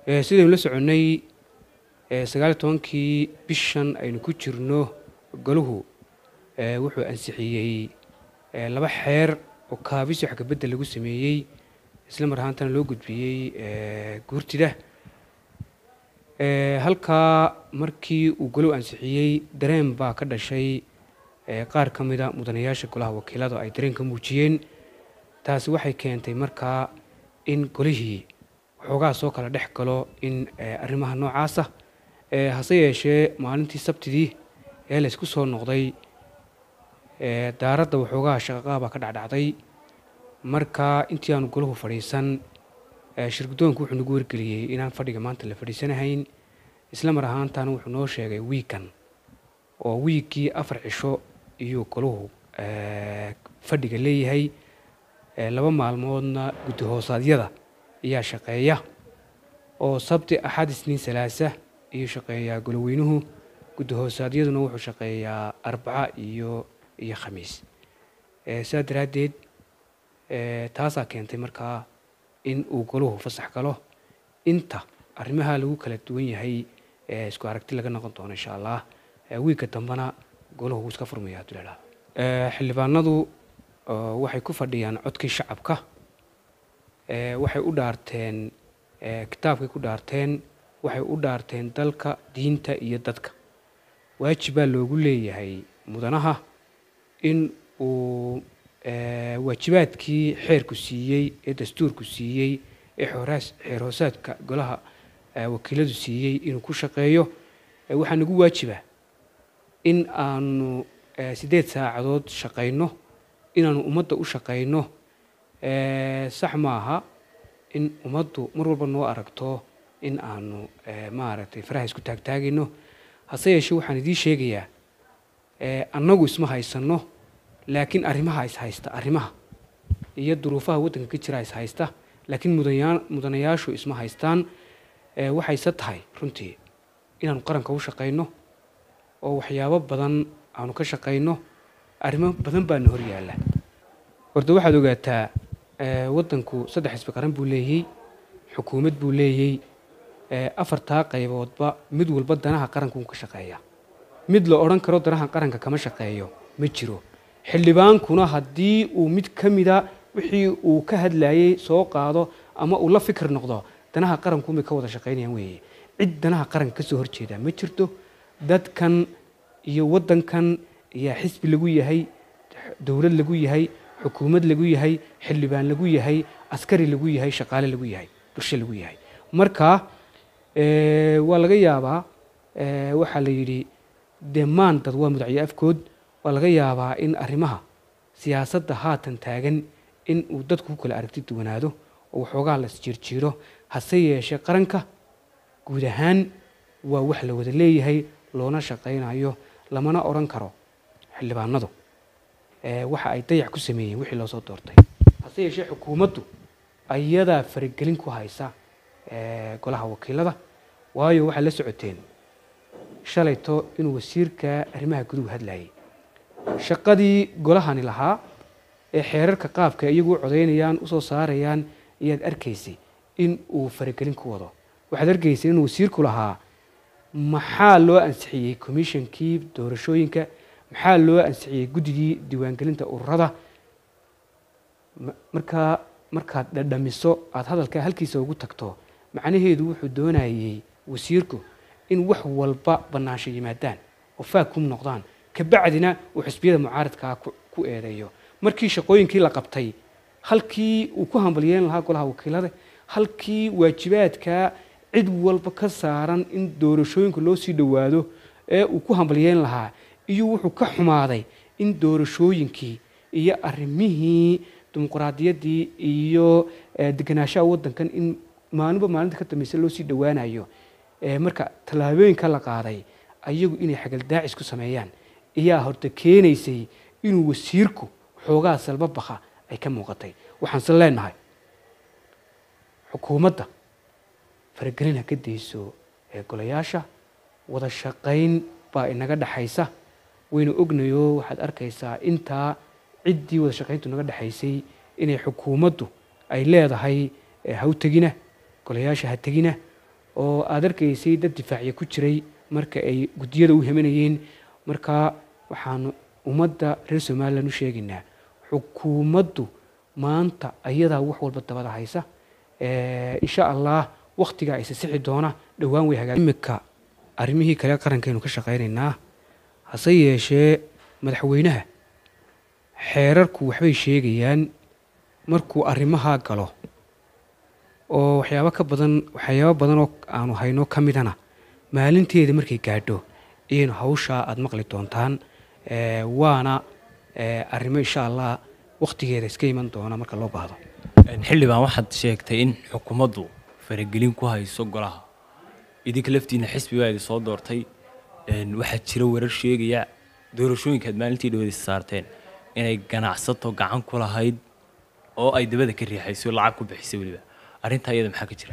sidaynu la soconnay sagaal iyo tobankii bishan aynu ku jirno golahu wuxuu ansixiyey laba xeer oo kaabis wax kabedel lagu sameeyey isla mar ahaantana loo gudbiyey guurtida halkaa markii uu golow ansixiyey dareen baa ka dhashay qaar ka mida mudanayaasha golaha wakiilada ay dareen ka muujiyeen taasi waxay keentay markaa in golihii waxoogaa soo kala dhex galo in arrimaha noocaasa hase yeeshee maalintii sabtidii ee laysku soo noqday daaradda waxoogaa shaqaqaabaa ka dhacdhacday marka intii aanu golahu fadhiisan shirgudoonku wuxuu nagu wargeliyey inaan fadhiga maanta la fadhiisanahayn isla mar ahaantana wuxuu noo sheegay wiikan oo wiiggii afar cisho iyuu golahu fadhiga leeyahay laba maalmoodna guddi hoosaadyada ayaa shaqeeya oo sabti axad isniin salaasa iyuu shaqeeyaa goloweynuhu guddi hoosaadyaduna wuxuu shaqeeyaa arbaca iyo iyo khamiis sidaa daraaddeed taasaa keentay markaa in uu golahu fasax galo inta arrimaha lagu kala duwan yahay isku aragti laga noqon doono insha allah wiigga dambena golahu wuu iska furmaya abdullalah xildhibaanadu waxay ku fadhiyaan codkii shacabka waxay u dhaarteen kitaabkay ku dhaarteen waxay u dhaarteen dalka diinta iyo dadka waajibaa loogu leeyahay mudanaha in uu waajibaadkii xeerku siiyey ee dastuurku siiyey ee xeer hoosaadka golaha wakiiladu siiyey inuu ku shaqeeyo waxaa nagu waajiba in aanu siddeed saacadood shaqayno inaanu ummadda u shaqayno sax maaha in ummaddu mar walba noo aragto in aanu maaragtay faraha isku taagtaagayno hase yeeshee waxaan idiin sheegayaa annagu isma haysanno laakiin arrimaha is haysta arrimaha iyo duruufaha waddanka ka jira is haysta laakiin mudanya mudanayaashu isma haystaan waxayse tahay runtii inaanu qaranka u shaqayno oo waxyaabo badan aanu ka shaqayno arrimo badan baana hor yaalla horta waxaad ogaataa waddanku saddex xisbi qaran buu leeyey xukuumad buu leeyey afartaa qayboodba mid walba danaha qaranka uu ka shaqeeya mid la odhan karo danaha qaranka kama shaqeeyo ma jiro xildhibaankuna haddii uu mid ka mida wixii uu ka hadlayey soo qaado ama uu la fikir noqdo danaha qarankuumay ka wada shaqaynayaan weeye cid danaha qaranka ka soo horjeeda ma jirto dadkan iyo waddankan ayaa xisbi lagu yahay dowlad lagu yahay xukuumad lagu yahay xildhibaan lagu yahay askari lagu yahay shaqaale lagu yahay bulsho lagu yahay marka waa laga yaabaa waxaa la yidhi dee maan dad waa mudacyo afkood waa laga yaabaa in arrimaha siyaasadda haatan taagan in uu dadku ku kala aragti duwanaado oo waxoogaa la isjiirjiiro hase yeeshee qaranka guud ahaan waa wax la wada leeyahay loona shaqaynayo lamana odhan karo xildhibaanadu waxa ay dayac ku sameeyeen wixii loo soo doortay hase yeeshee xukuumaddu ayadaa faragelin ku haysa golaha wakiilada waayo waxaad la socoteen shalayto inuu wasiirka arrimaha guduhu hadlayay shaqadii golahani lahaa ee xeerarka qaabka iyagu u codaynayaan usoo saarayaan ayaad arkaysay in uu faragelin ku wado waxaad arkaysay inuu wasiirku lahaa maxaa loo ansixiyey commishonkii doorashooyinka maxaa loo ansixiyey guddigii diiwaangelinta ururada markaa markaad dhadhamiso aada hadalkaa halkiisa ugu tagto macnaheedu wuxuu doonayey wasiirku in wax walba bannaansho yimaadaan oo faagkum noqdaan kabacdina uu xisbiyada mucaaradkaa ku eedeeyo markii shaqooyinkii la qabtay halkii uu ku hambalyeyn lahaa golaha wakiilada halkii waajibaadkaa cid walba ka saaran in doorashooyinka loo sii dhowaado ee uu ku hambalyeyn lahaa iyo wuxuu ka xumaaday in doorashooyinkii iyo arrimihii dimuqraadiyaddii iyo deganaanshaha waddankan in maalinba maalinta ka dambeysa loo sii dhowaanayo marka tallaabooyinka la qaaday ayagu inay xagaldaacis ku sameeyaan ayaa horta keenaysay inuu wasiirku xoogaa salba baqa ay ka muuqatay waxaanse leenahay xukuumadda faragelin ha ka dayso ee golayaasha wada shaqayn baa inaga dhexaysa wayna ognayo waxaad arkaysaa intaa ciddii wada shaqayntu naga dhexaysay inay xukuumaddu ay leedahay ha u tegina golayaasha ha tegina oo aad arkaysay dad difaacya ku jiray marka ay guddiyada u hemanayeen markaa waxaanu ummadda reer somalilan u sheegaynaa xukuumaddu maanta ayadaa wax walba dabada haysa insha allah wakhtigaa ayse sixi doona dhowaan way hagaa imika arrimihii kale qarankaynu ka shaqaynaynaa hase yeeshee madaxweynaha xeerarku waxbay sheegayaan markuu arrimahaa galo oo waxyaabo ka badan waxyaabo badan oo aanu hayno ka midana maalinteeda markay gaadho iyaynu hawshaa aada maqli doontaan waana arrimo insha allah wakhtigeeda iska iman doona marka loo baahdo xildhibaan waxaad sheegtay in xukuumaddu faragelin ku hayso golaha idinka laftiina xisbi baa idin soo doortay waxaa jira warar sheegaya doorashooyinkaad maalintii dhawadiisa saarteen inay ganacsato gacan ku lahayd oo ay dabada ka riixayso lacag ku bixisay weliba arrintaa iyada maxaa ka jira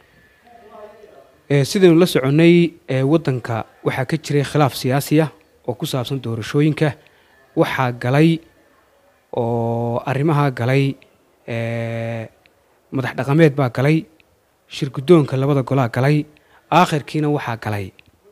sidaynu la soconnay waddanka waxaa ka jiray khilaaf siyaasiya oo ku saabsan doorashooyinka waxaa galay oo arrimahaa galay madax dhaqameed baa galay shir guddoonka labada golaa galay aakhirkiina waxaa galay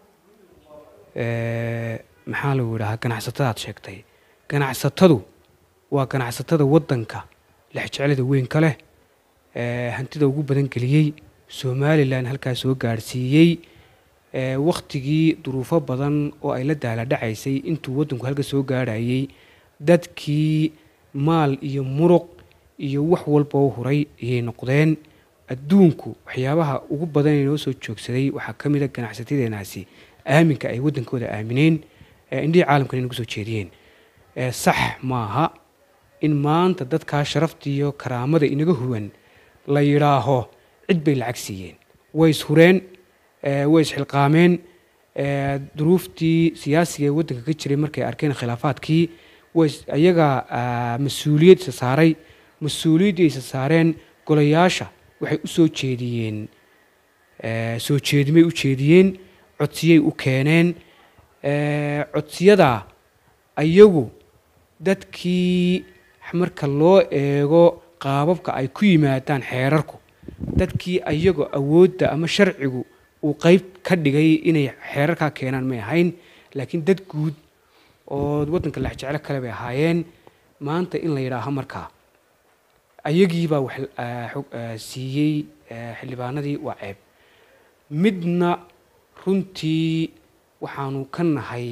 maxaa lagu yidhahaa ganacsatadaad sheegtay ganacsatadu waa ganacsatada waddanka lexjeclada weyn ka leh hantida ugu badan geliyey somalilan halkaa soo gaadhsiiyey wakhtigii duruufo badan oo ay la daaladhacaysay intuu waddanku halka soo gaadhayey dadkii maal iyo muruq iyo wax walba u huray ayay noqdeen adduunku waxyaabaha ugu badan ee noo soo joogsaday waxaa ka mid a ganacsatadeenaasi aaminka ay waddankooda aamineen indhihii caalamkan inagu soo jeediyeen sax maaha in maanta dadkaa sharafta iyo karaamada inaga huwan la yidhaaho cid bay lacag siiyeen way ishureen way isxilqaameen duruuftii siyaasiga ee waddanka ka jiray markay arkeen khilaafaadkii way ayagaa mas-uuliyad isa saaray mas-uuliyaddii isa saareen golayaasha waxay u soo jeediyeen soo jeedimay u jeediyeen codsiyay u keeneen codsiyadaa ayagu dadkii marka loo eego qaababka ay ku yimaadaan xeerarku dadkii ayagoo awoodda ama sharcigu uu qeyb ka dhigay inay xeerarkaa keenaan may ahayn laakiin dad guud oo waddanka lexjeclo kale bay ahaayeen maanta in la yidhaaho markaa ayagiibaa wax siiyey xildhibaanadii waa ceeb midna runtii waxaanu ka nahay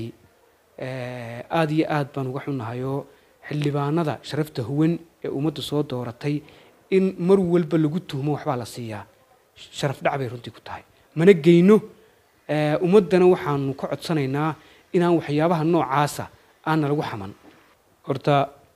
aada iyo aad baan uga xunnahayoo xildhibaanada sharafta huwan ee ummadda soo dooratay in mar walba lagu tuhmo waxbaa la siiyaa sharaf dhac bay runtii ku tahay mana geyno ummaddana waxaanu ka codsanaynaa inaan waxyaabaha noocaasa aanna lagu xaman horta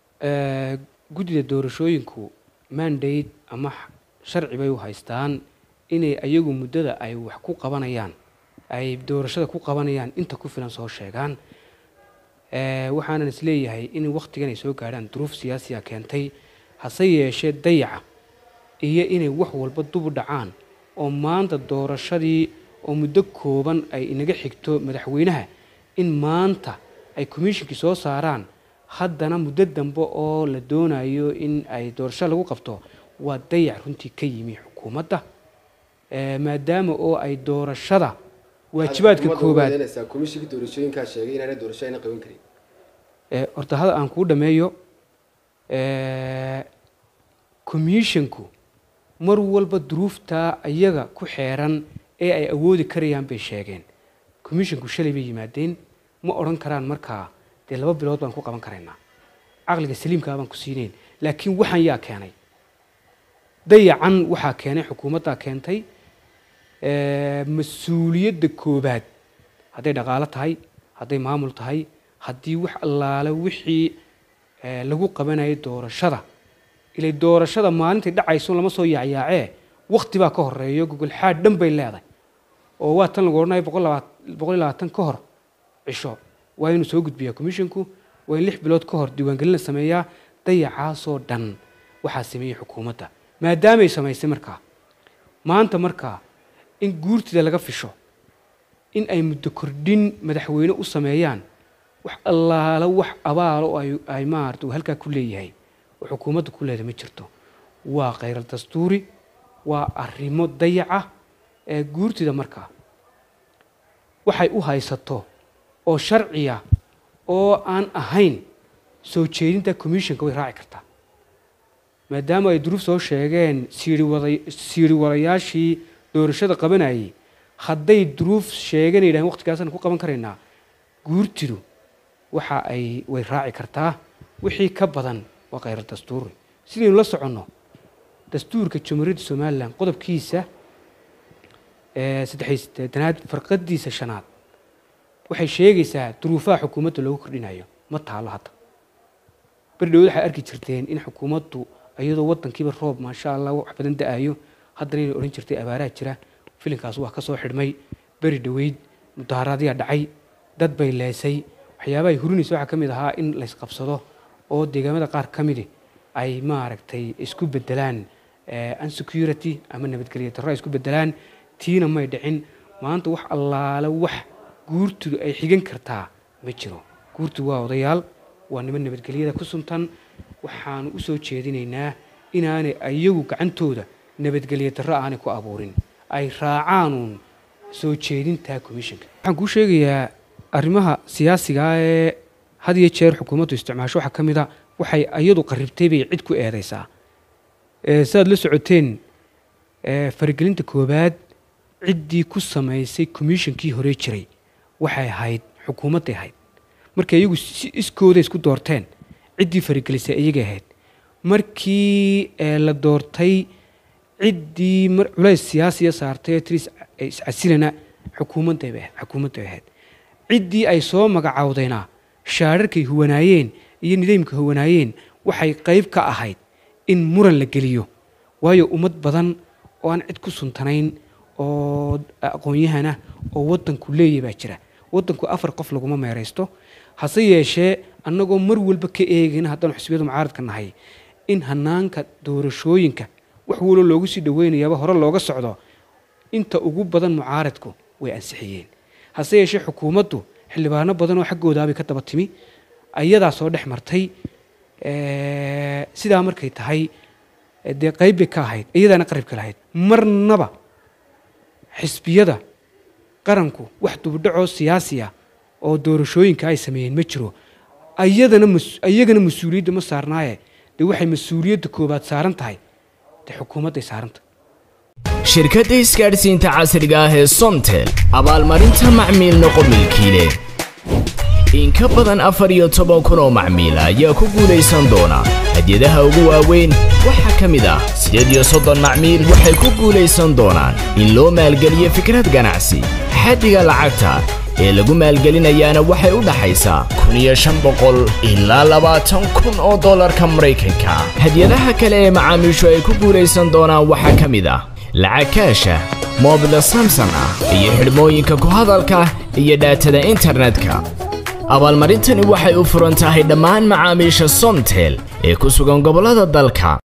guddida doorashooyinku mandate ama sharci bay u haystaan inay ayagu muddada ay wax ku qabanayaan ay doorashada ku qabanayaan inta ku filan soo sheegaan waxaanan isleeyahay in wakhtigan ay soo gaadhaan duruuf siyaasiya keentay hase yeeshee dayaca iyo inay wax walba dubu dhacaan oo maanta doorashadii oo muddo kooban ay inaga xigto madaxweynaha in maanta ay commishinkii soo saaraan haddana muddo dambe oo la doonayo in ay doorasho lagu qabto waa dayac runtii ka yimi xukuumadda maadaama oo ay doorashada waajibaadka koobaad komishinka doorashooyinkaa sheegay inaanay doorasho ayna qaban karin horta hada aan kuu dhameeyo commissionku mar walba duruuftaa ayaga ku xeeran ee ay awoodi karayaan bay sheegeen commissionku shalay bay yimaadeen ma odhan karaan markaa dee laba bilood baan ku qaban karaynaa caqliga saliimkaa baan ku siinayn laakiin waxaan yaa keenay dayacan waxaa keenay xukuumaddaa keentay mas-uuliyadda koobaad hadday dhaqaalo tahay hadday maamul tahay haddii wax allaale wixii lagu qabanayay doorashada ilay doorashada maalintay dhacayso lama soo yaacyaacee wakti baa ka horeeyo gogolxaad dhan bay leedahay oo waa tan lagu odhanaya boqol iyo labaatan ka hor cisho waa inuu soo gudbiyaa commisshinku waa in lix bilood ka hor diiwaangelin la sameeyaa dayacaasoo dhan waxaa sameeyey xukuumadda maadaamay samaysay markaa maanta markaa in guurtida laga fisho in ay muddo kordhin madaxweyne u sameeyaan wax allaala wax abaalo oo ay maarata uu halkaa ku leeyahay oo xukuumadda ku leedahay ma jirto waa khayral dastuuri waa arrimo dayaca ee guurtida markaa waxay u haysato oo sharciya oo aan ahayn soo jeedinta commissionka way raaci kartaa maadaama ay duruuf soo sheegeen siiriwada siiri wadayaashii doorashada qabanayay hadday duruuf sheegeen yidhahdeen waqtigaasaan ku qaban karaynaa guurtidu waxa ay way raaci kartaa wixii ka badan waa khayra dastuuri sidaynu la soconno dastuurka jamhuuriyadda somalilan qodobkiisa saddexiy sideetanaad farqadiisa shanaad waxay sheegaysaa duruufaha xukuumadda loogu kordhinayo ma taalo hadda berdhow waxay arki jirteen in xukuumaddu iyadoo wadankiiba roob maasha allah wax badan da-ayo haddana inay odhan jirtay abaaraha jira filinkaas waa ka soo xidhmay beri dhoweyd mudaharaadyaa dhacay dad bay leesay waxyaabahay hurinaysa waxaa ka mid ahaa in laysqabsado oo deegaamada qaar ka midi ay maaragtay isku bedelaan unsecurity ama nabadgelyo darro ay isku bedelaan tiina may dhicin maanta wax allaale wax guurtudu ay xigan kartaa ma jiro guurtudu waa odayaal waa niman nabadgelyada ku suntan waxaanu u soo jeedinaynaa inaanay iyagu gacantooda nabadgelyo darro aanay ku abuurin ay raacaanuun soo jeedinta commissionka waxaan kuu sheegayaa arrimaha siyaasigaa ee had iyo jeer xukuumaddu isticmaasho waxaa ka mid a waxay iyadu qaribtay bay cid ku eedaysaa sidaad la socoteen faragelinta koowaad ciddii ku samaysay commissionkii hore jiray waxay ahayd xukuumadday ahayd markay iyagu si iskooda isku doorteen ciddii faragelisay iyagay ahayd markii la doortay ciddii culays siyaasiya saartay ee tris iscasilana xukuumadday xukuumadday ahayd ciddii ay soo magacawdayna shaararkay huwanaayeen iyo nidaamka huwanaayeen waxay qayb ka ahayd in muran la geliyo waayo ummad badan oo aan cid ku suntanayn oo aqoon-yahana oo waddanku leeyahy baa jira waddanku afar qof laguma meeraysto hase yeeshee annagoo mar walba ka eegayna haddaanu xisbiyadu mucaaradka nahay in hanaanka doorashooyinka wax walo loogu sii dhaweynayaaba hore looga socdo inta ugu badan mucaaradku way ansixiyeen hase yeeshee xukuumaddu xildhibaano badan oo xaggoodaabay ka daba timi ayadaa soo dhex martay sidaa markay tahay dee qayb bay ka ahayd iyadaana qaribka lahayd marnaba xisbiyada qaranku wax dubdhacoo siyaasiya oo doorashooyinka ay sameeyeen ma jiro ayadana iyagana mas-uuliyadda ma saarnaaye dee waxay mas-uuliyadda koowaad saaran tahay dee xukuumadday saarantah shirkadda isgaadhsiinta casriga ah ee somtel abaalmarinta macmiil noqo milkiile in ka badan afar iyo toban kun oo macmiila ayaa ku guulaysan doona hadyadaha ugu waaweyn waxaa ka mid ah siddeed iyo soddon macmiil waxay ku guulaysan doonaan in loo maalgeliyo fikrad ganacsi xaddiga lacagta ee lagu maalgelinayaana waxay u dhaxaysaa kun iyo shan boqol ilaa labaatan kun oo dollarka maraykanka hadyadaha kale ee macaamiishu ay ku guulaysan doonaan waxaa ka mid ah lacag kaasha moobila samson ah iyo xidhmooyinka ku hadalka iyo dhaatada internetka abaalmarintani waxay u furan tahay dhammaan macaamiisha somtel ee ku sugan gobollada dalka